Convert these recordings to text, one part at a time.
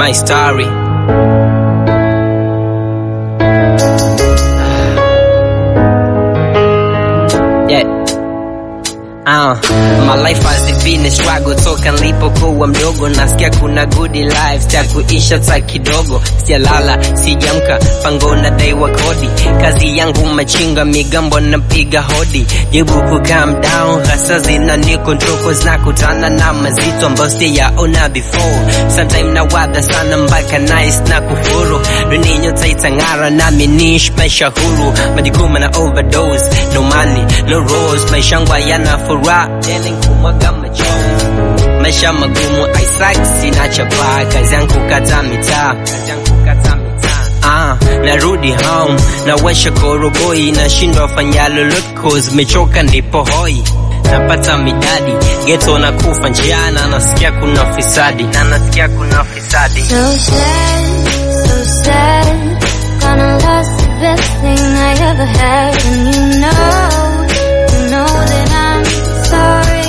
my story. Yeah. Uh, my life has been a struggle toka nilipokuwa mdogo, nasikia kuna good life, sita kuisha ta kidogo, sijalala sijamka, pango na daiwa kodi, kazi yangu machinga, migambo napiga hodi, jibu ku calm down, hasa zina ni control cause nakutana na mazito ambayo sijaona before, sometime na wadha sana mpaka nice na kufuru, dunia nyota itang'ara nami nish maisha huru, majukumu na overdose, no money, no rose, maisha yangu hayana furaha, tena kumwaga machozi maisha magumu Isaac sina chapa kazi yangu kata mitaa kazi yangu kata mitaa Ah, narudi home nawasha koroboi nashindwa fanya lolote cause mechoka ndipo hoi napata midadi geto na kufa njiana nasikia kuna fisadi na nasikia kuna fisadi So sad, so sad. Gonna lose the best thing I ever had. And you know, you know that I'm sorry.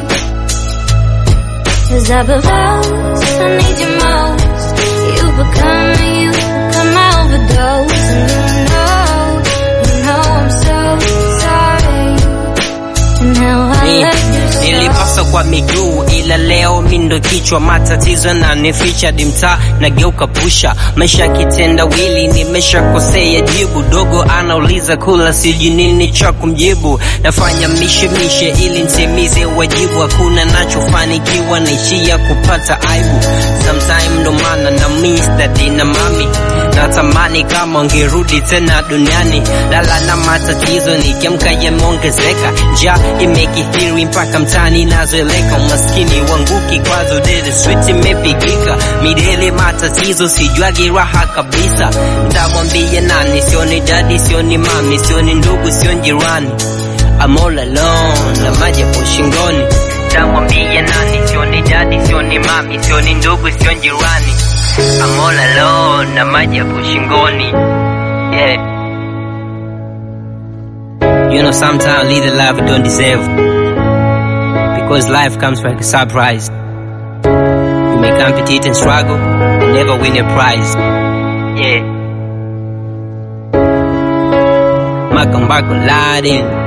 Cause I belong, I need you most. You become, you become my overdose. And you know, you know I'm so sorry. And how I Ni- let you so nilipasa kwa miguu ila leo mindo kichwa matatizo na nificha dimtaa nageuka pusha maisha kitenda wili nimeshakosea jibu dogo anauliza kula siji nini cha kumjibu nafanya mishe mishe ili ntimize wajibu hakuna nachofanikiwa naishia kupata aibu sometime ndo maana na miss daddy na mami natamani kama ungerudi tena duniani lala na matatizo nikiamka yameongezeka njaa imekithiri mpaka mtani nazoeleka umaskini wangu kikwazo dede street imepigika midele matatizo sijuagi raha kabisa ntamwambia nani sioni dadi sioni mami sioni ndugu sioni jirani I'm all alone na maji yapo shingoni ntamwambia nani sioni dadi sioni mami sioni ndugu sioni jirani I'm all alone na maji yapo shingoni yeah You know, sometimes lead a life you don't deserve. Because life comes like a surprise. You may compete and struggle, and never win a prize. Yeah. Malcolm Barker lied in.